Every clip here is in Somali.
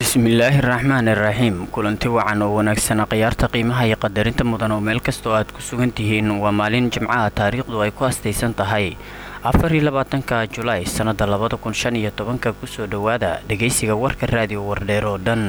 bismillaahi raxmaani raxiim kulanti wacan oo wanaagsan khiyaarta qiimaha iyo qadarinta mudan oo meel kastoo aad ku sugan tihiin waa maalin jimcaha taariikhdu ay ku astaysan tahay afar iyo labaatanka julaay sannada labada kun shan iyo tobanka kusoo dhowaada dhegaysiga warka raadiyo wardheer oo dhan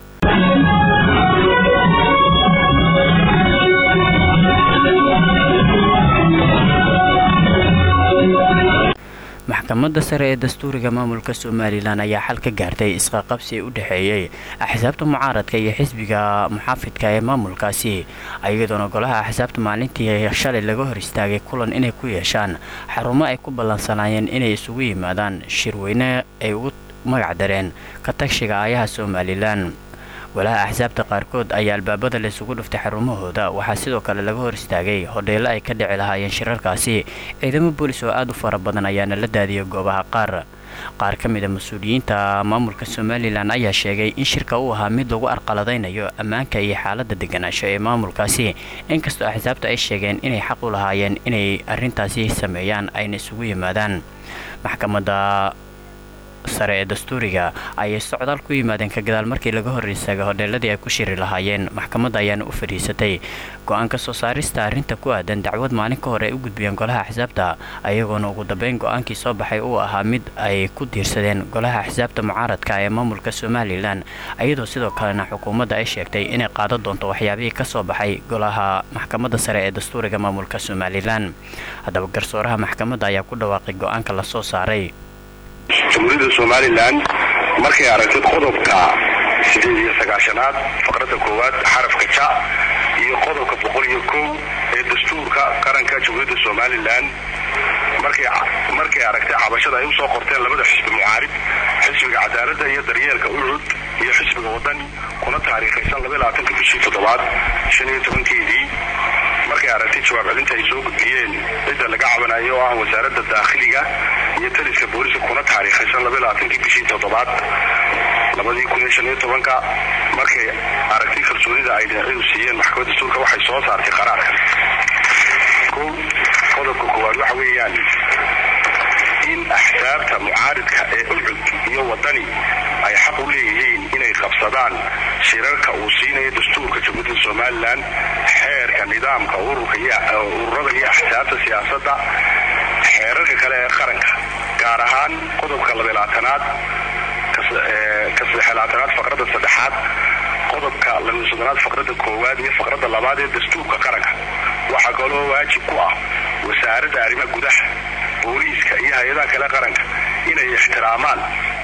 maxkamadda sare ee dastuuriga maamulka somalilan ayaa xal ka gaartay isqaqabsi u dhexeeyey axsaabta mucaaradka iyo xisbiga muxaafidka ee maamulkaasi iyadoona golaha axsaabta maalintii shalay laga hor istaagay kulan inay ku yeeshaan xarumo ay ku ballansanaayeen inay isugu yimaadaan shirweyne ay ugu magac dareen ka tagshiga aayaha somalilan walaha axsaabta qaarkood ayaa albaabada laysugu dhuftay xarumahooda waxaa sidoo kale laga hor istaagay hodheelo ay ka dhici lahaayeen shirarkaasi ciidamo boolis oo aad u fara badan ayaana la daadiyay goobaha qaar qaar ka mid a mas-uuliyiinta maamulka somalilan ayaa sheegay in shirka uu ahaa mid lagu arqaladaynayo ammaanka iyo xaaladda deganaansho ee maamulkaasi inkastoo axsaabta ay sheegeen inay xaq u lahaayeen inay arrintaasi sameeyaan ayna isugu yimaadaan maxkamadda sare ee dastuuriga ayay socdaal ku yimaadeen ka gadaal markii laga hor istaagay hodheeladii ay ku shiri lahaayeen maxkamadda ayaana u fadhiisatay go-aanka soo saarista arrinta ku aadan dacwad maalin ka hor ay u gudbiyeen golaha axsaabta ayagoona ugu dambeyn go-aankii soo baxay uu ahaa mid ay ku diirsadeen golaha axsaabta mucaaradka ee maamulka somalilan iyadoo sidoo kalena xukuumadda ay sheegtay inay qaadan doonto waxyaabihii ka soo baxay golaha maxkamadda sare ee dastuuriga maamulka somalilan haddaba garsooraha maxkamadda ayaa ku dhawaaqay go-aanka la soo saaray jamhuuriyadda somalilan markay aragtid qodobka sideed iyo sagaashanaad faqradda koowaad xarafka ja iyo qodobka boqol iyo kow ee dastuurka qaranka jamhuuriyadda somalilan markay aragtay cabashada ay usoo qorteen labada xisbi mucaarib xisbiga cadaaladda iyo daryeelka ucud iyo xisbiga wadani kuna taariikhaysan labaatanka bishii toddobaad shan iyo tobankeedii markay aragtay jawaab celinta ay soo gudbiyeen cidda laga cabanayo oo ah wasaaradda daakhiliga iyo taliska booliska kuna taariikhaysan labaaaatankii bishii toddobaad labadii kun iyo shan iyo tobanka markay aragtay kalsoonida ay dhinacyadu siiyeen maxkamad dastuurka waxay soo saartay qaraarkan kow qodobka koowaad waxa weeyaan in axsaabta mucaaridka ee ucud iyo wadani ay xaq u leeyihiin inay qabsadaan shirarka uu siinayo dastuurka jamhuuriyadda somalilan xeerka nidaamka ururada iyo axsaabta siyaasadda xeerarka kale ee qaranka gaar ahaan qodobka labaalaatanaad ka saddexlaatanaad faqradda saddexaad qodobka labasodonaad faqradda koowaad iyo faqradda labaad ee dastuurka qaranka waxaa kaloo waajib ku ah wasaaradda arrimaha gudaha booliiska iyo hay-adaha kale qaranka inay ixtiraamaan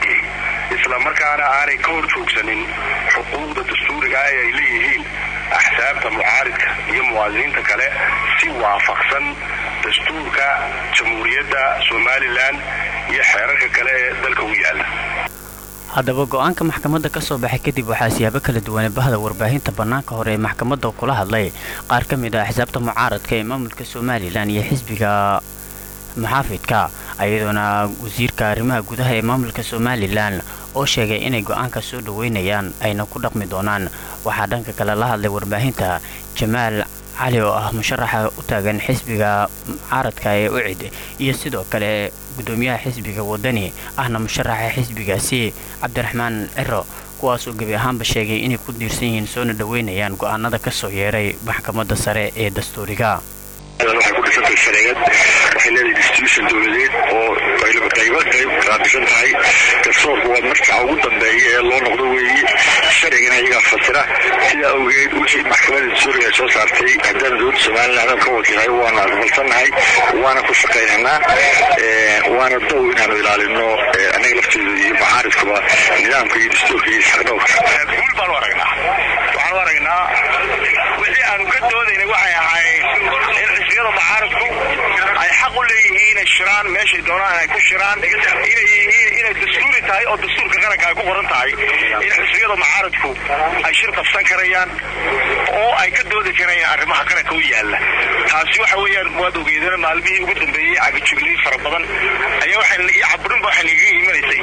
isla markaana aanay ka hor joogsanin xuquuqda dastuuriga ee ay leeyihiin axsaabta mucaaridka iyo muwaadiniinta kale si waafaqsan dastuurka jamhuuriyadda somalilan iyo xeerarka kale ee dalka u yaala haddaba go-aanka maxkamadda ka soo baxay kadib waxaa siyaabo kala duwane bahda warbaahinta bannaanka hore ee maxkamadda kula hadlay qaar ka mid ah axsaabta mucaaradka ee maamulka somalilan iyo xisbiga muxaafidka ayadoona wasiirka arrimaha gudaha ee maamulka somalilan oo sheegay inay go-aanka soo dhoweynayaan ayna ku dhaqmi doonaan waxaa dhanka kale la hadlay warbaahinta jamaal cali oo ah musharaxa u taagan xisbiga mucaaradka ee ucid iyo sidoo kale gudoomiyaha xisbiga wadani ahna musharaxa xisbigaasi cabdiraxmaan ciro kuwaasoo gebi ahaanba sheegay inay ku diirsan yihiin soona dhoweynayaan go-aanada ka soo yeeray maxkamadda sare ee dastuuriga waxay ku dhisantahay shareegad waxay leedahay institution dowladeed oo qaybo qayb kala dhisan tahay garsoorku waa marka ugu dambeeya ee loo noqdo weeye sharcigana iyagaa fasira sidaa awgeed wixii maxkamadda dastuuriga ay soo saartay haddana dowladda somaliland aan ka wakiilhay waana aqbalsannahay waana ku shaqaynaynaa waana dow inaanu ilaalino annaga lafteeda iyo mucaaridkuba nidaamka iyo dastuurka iyo isxaqdhowrka guul baanu aragnaa waxaanu aragnaa wixii aanu ka doodayna waxay ahayd in xisbiyada mucaaradku ay xaq u leeyihiin inay shiraan meeshay doonaan ay ku shiraan inay dastuuri tahay oo dastuurka qaranka ay ku qoran tahay in xisbiyada mucaaradku ay shir qabsan karayaan oo ay ka doodi karayaan arrimaha qaranka u yaala taasi waxa weeyaan waad ogeedana maalmihii ugu dambeeyey cagajuglay fara badan ayaa iyo caburinba waxay nagaga imanaysay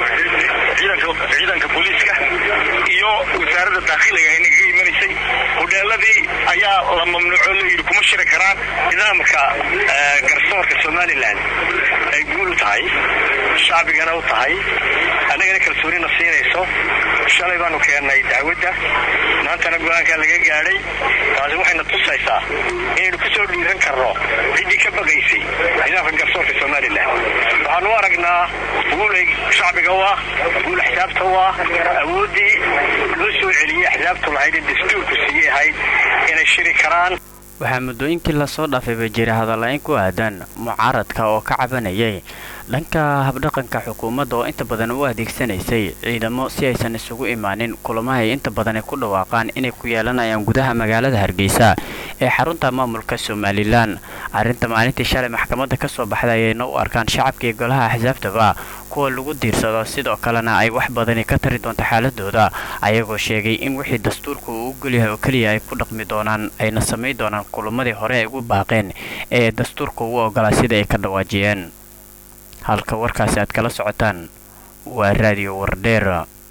ciidanka booliiska iyo wasaaradda daakhiliga ay nagaga imanaysay hodheeladii ayaa la mamnuuco layidhi kuma shiri karaan nidaamka garsoorka somalilan ay guul u tahay shacbigana u tahay annagana kalsoonina siinayso shalay baanu keennay dacwadda maantana go-aankaa laga gaadhay taasi waxayna tusaysaa inaynu ku soo dhiiran karno ciddii ka baqaysay nidaamka garsoorka somalilan waxaanu u aragnaa guulay shacbiga u ah guul axsaabta u ah awooddii loo soo celiyey axsaabtu lahayd ee dastuurku siiyey ahayd inay shiri karaan waxaa muddooyinkii lasoo dhaafayba jira hadalla-in ku aadan mucaaradka oo ka cabanayay dhanka habdhaqanka xukuumadda oo inta badan u adeegsanaysay ciidamo si aysan isugu imaanin kulamaha ay inta badan ku dhawaaqaan inay ku yeelanayaan gudaha magaalada hargeysa ee xarunta maamulka somalilan arrinta maalintii shalay maxkamadda ka soo baxday ayayna u arkaan shacabkii golaha axsaabtaba kuwa lagu diirsado sidoo kalena ay wax badani ka tari doonto xaaladooda ayagoo sheegay in wixii dastuurka uu u golyahay oo keliya ay ku dhaqmi doonaan ayna samayn doonaan kulamadii hore ay ugu baaqeen ee dastuurka ugu ogolaa sida ay ka dhawaajiyeen halka warkaasi aad kala socotaan waa raadiyo wardheer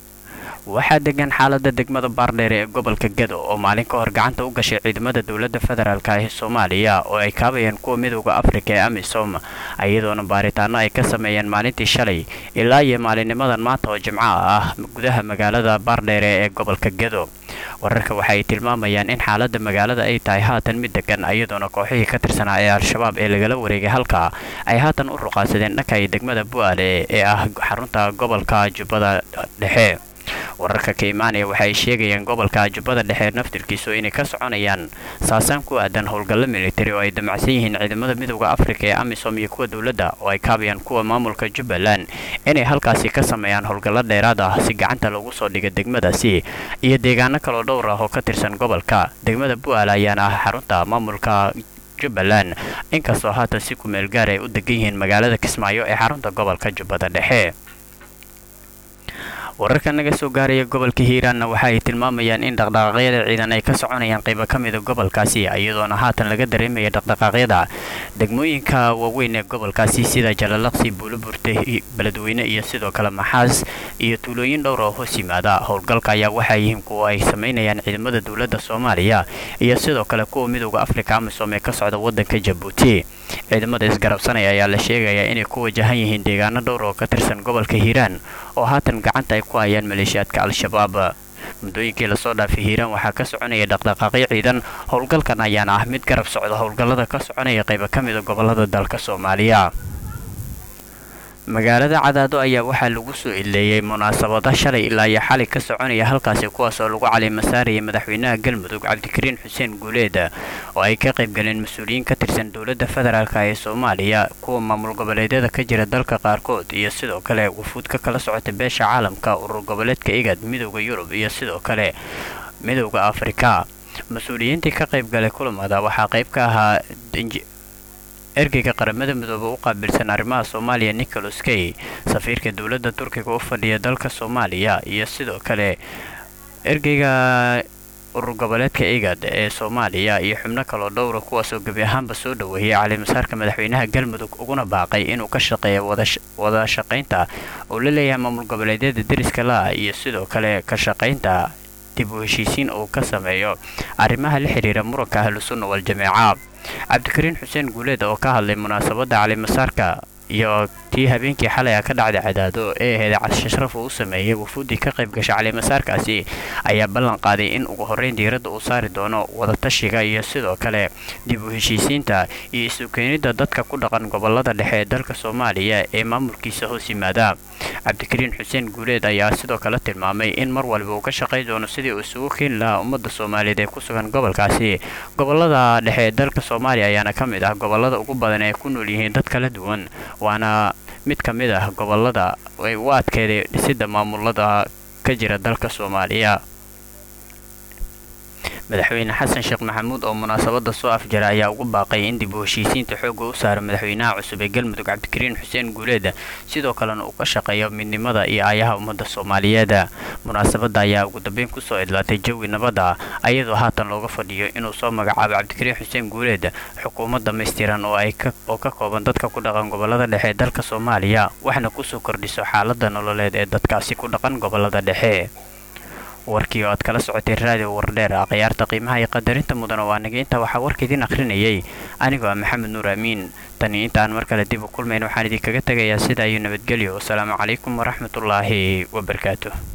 waxaa degan xaalada degmada baardheer ee gobolka gedo oo maalin ka hor gacanta u gashay ciidamada dowladda federaalk ee soomaaliya oo ay kaabayeen kuwa midooda afrika ee amisom iyadoona baaritaano ay ka sameeyeen maalintii shalay ilaa iyo maalinnimadan maanta oo jimco ah gudaha magaalada baardheere ee gobolka gedo wararka waxa ay tilmaamayaan in xaalada magaalada ay tahay haatan mid degan iyadoona kooxihii ka tirsanaa ee al-shabaab ee lagala wareegay halka ay haatan u ruqaansadeen dhanka iyo degmada bu'aale ee ah xarunta gobolka jubbada dhexe wararka ka imaanaya waxa ay sheegayaan gobolka jubbada dhexe naftirkiisu inay ka soconayaan saasaan ku aadan howlgallo militari oo ay damacsan yihiin ciidamada midooda afrika ee amisom iyo kuwa dowladda oo ay kaabayaan kuwa maamulka jubbaland inay halkaasi ka sameeyaan howlgallo dheeraad ah si gacanta lagu soo dhiga degmadaasi iyo deegaano kaloo dhowr ah oo ka tirsan gobolka degmada bu'aal ayaana ah xarunta maamulka jubbaland inkastoo haatan si kumeel gaar ay u degan yihiin magaalada kismaayo ee xarunta gobolka jubbada dhexe wararka naga soo gaaraya gobolka hiiraanna waxa ay tilmaamayaan in dhaqdhaqaaqyada ciidan ay ka soconayaan qaybo ka mida gobolkaasi iyadoona haatan laga dareemaya dhaqdhaqaaqyada degmooyinka waaweyn ee gobolkaasi sida jalalaqsi buuloburte beledweyne iyo sidoo kale maxaas iyo tuulooyin dhowr oo hoos yimaada howlgalka ayaa waxaa yihiin kuwa ay samaynayaan ciidamada dowladda soomaaliya iyo sidoo kale kuwa midooda afrika amisom ee ka socda wadanka jabuuti ciidamada isgarabsanaya ayaa la sheegayaa inay ku wajahan yihiin deegaano dhowr oo ka tirsan gobolka hiiraan oo haatan gacanta ay ku hayaan maleeshiyaadka al-shabaab muddooyinkii lasoo dhaafay hiiraan waxaa ka soconaya dhaqdhaqaaqyo ciidan howlgalkan ayaana ah mid garab socda howlgallada ka soconaya qaybo ka mida gobolada dalka soomaaliya magaalada cadaado ayaa waxaa lagu soo ileeyey munaasabada shalay ilaa iyo xalay ka soconaya halkaasi kuwaas oo lagu calimasaarayay madaxweynaha galmudug cabdikariin xuseen guuleed oo ay ka qaybgaleen mas-uuliyiin ka tirsan dowladda federaalk ee soomaaliya kuwa maamul goboleedyada ka jira dalka qaarkood iyo sidoo kale wufuud ka kala socota beesha caalamka urur goboleedka igad midooda yurub iyo sidoo kale midooda afrika mas-uuliyiintii ka qaybgalay kulamada waxaa qayb ka ahaa ergeyga qaramada midoobe u qaabilsan arrimaha soomaaliya nicholas kay safiirka dowladda turkiga u fadhiya dalka soomaaliya iyo sidoo kale ergeyga urur goboleedka igad ee soomaaliya iyo xubno kaloo dhowra kuwaasoo gebi ahaanba soo dhoweeyay calimasaarka madaxweynaha galmudug uguna baaqay inuu ka shaqeeya wada shaqaynta uu la leeyahay maamul goboleedyada deriska la iyo sidoo kale ka shaqaynta dib u heshiisiin uu ka sameeyo arrimaha la xidhiira muranka ahlusunna wal-jameeca cabdikariin xuseen guuleed oo ka hadlay munaasabadda calimasaarka iyo tii habeenkii xalay a ka dhacday cadaado ee ahayd casharaf uu u sameeyey wufuuddii ka qayb gasha calimasaarkaasi ayaa ballan qaaday in ugu horreyn diiradda uu saari doono wadatashiga iyo sidoo kale dib u heshiisiinta iyo isu keenidda dadka ku dhaqan gobolada dhexe ee dalka soomaaliya ee maamulkiisa hoos yimaada cabdikariin xuseen guuleed ayaa sidoo kale tilmaamay in mar waliba uu ka shaqayn doono sidii uu isugu keeni lahaa ummadda soomaaliyeed ee ku sugan gobolkaasi gobolada dhexe ee dalka soomaaliya ayaana ka mid ah gobolada ugu badan ee ku nool yihiin dad kala duwan waana mid ka mid ah gobolada ay u adkeeday dhisidda maamulada ka jira dalka soomaaliya madaxweyne xasan sheekh maxamuud oo munaasabada soo afjara ayaa ugu baaqay in dib u heshiisiinta xoogga u saaro madaxweynaha cusub ee galmudug cabdikariin xuseen guuleed sidoo kalena uu ka shaqeeyo midnimada iyo aayaha ummadda soomaaliyeed munaasabada ayaa ugu dambeyn kusoo idlaatay jawi nabadda ayadoo haatan looga fadhiyo inuu soo magacaabo cabdikariin xuseen guuleed xukuumad dhamaystiran oo ay oo ka kooban dadka ku dhaqan gobolada dhexe ee dalka soomaaliya waxna kusoo kordhiso xaalada nololeed ee dadkaasi ku dhaqan gobolada dhexe warkii oo aad kala socotay raadiyo wardheer akhyaarta qiimaha iyo qadarinta mudana waa naga intaa waxaa warka idiin akhrinayay anigoo ah maxamed nuur amiin tani intaan mar kale dib u kulmayn waxaan idinkaga tegayaa sidaa iyo nabadgelyo wasalaamu calaykum waraxmatullaahi wabarakaatu